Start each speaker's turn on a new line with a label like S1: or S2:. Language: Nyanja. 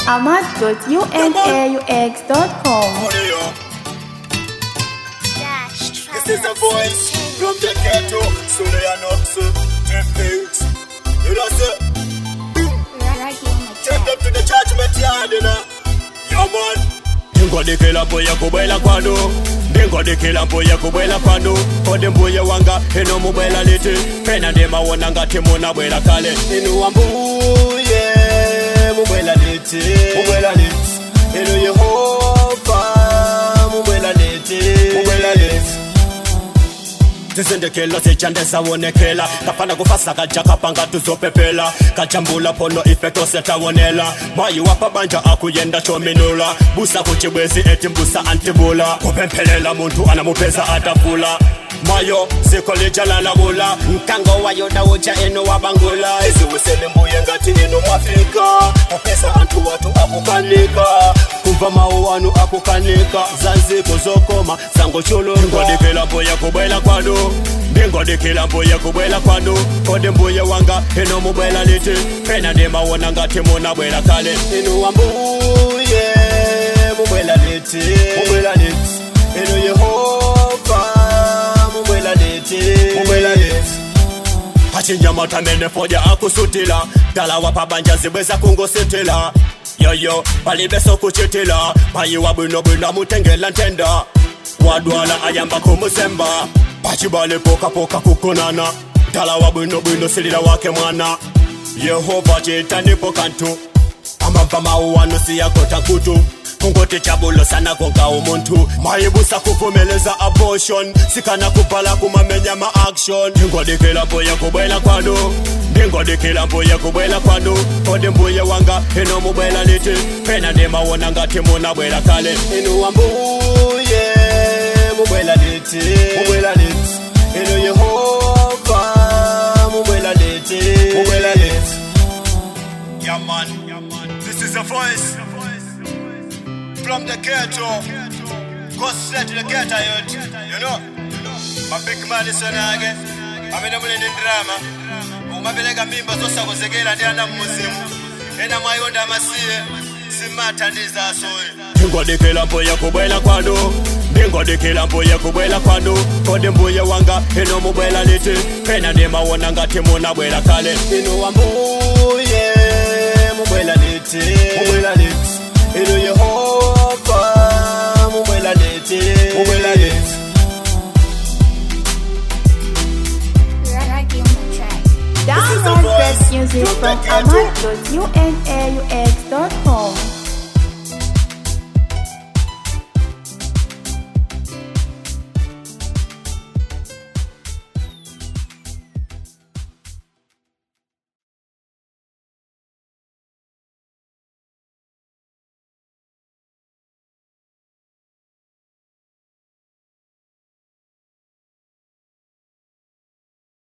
S1: ahmad.unaux.com.
S2: This is a voice from the ghetto, so they are not so things. You know, sir, take them to the judgment yard, you know. Yo, man. ndingodikila mbuya kubwela kwanu ndingodikila mbuya kubwela kwanu kodi mbuye wanga ino mubwela liti pena ndimawona ngati munabwela kale inuwa mbuye mubwela liti mubwela liti inu yehova mubwela liti mubwela liti tizindikilo sichandesawonekela kapana kufasa kaja kapanga tuzopepela kajambula phono ifeto setawonela mayi wapabanja akuyenda chominula busa kuchibwezi eti mbusa antibula kupemphelela muntu anamupeza atavula mayo ziko lijalalabula nkango wayoda uja eno wabangula iziwisele mbuye ngati ino mwafika kupesa antu watu akukanika kumva mawu anu akukanika zanziko zokoma zangochulunga ndingodikila mbuye kubwela kwanu ndingodikila mbuye kubwela kwanu kodi mbuye wanga ino mubwela liti pena ndimawona ngati munabwela kale inuwa mbuye mubwela liti mubwela liti inu yehova mubwela liti mubwela liti achinyamata mene foja akusutila dala wapabanja zibweza kungositila yoyo palibeso kuchitila mayiwa bwinobwino mutengela ntenda wadwala ayamba kumusemba pachibale pokapoka kukonana dala wa bwinobwino silila wake mwana yehova chitanipo kantu amamva mauwano siyakota nkutu kungoti chabulo sana konga umuntu mayibusa kuvumeleza abortion sikana kubhala kumamenya ma-action ndingodikila mbuye kubwela kwanu ndingodikila mbuye kubwela kwanu kodi mbuye wanga ino mubwela liti pena ndimawona ngati munabwela kale inuwa mbuye mubwela liti mubwela liti inu yehova mubwela liti mubwela liti Yeah, man. This is a voice from the ghetto. Go straight to the ghetto, youth. You know? My big man is on again. amene muli ndi ndirama mumapereka mimba zosakonzekera ndi ana mmuzimu ena mwayonda amasiye simathandiza asoyi ndingodikila mbuye kubwela kwanu ndingodikila mbuye kubwela kwanu kodi mbuye wanga ino mubwela liti pena ndimawona ngati munabwela kale inuwa mbuye mubwela liti mubwela liti inu yehova mubwela liti mubwela liti
S1: Download great music from ahmad.unaux.com.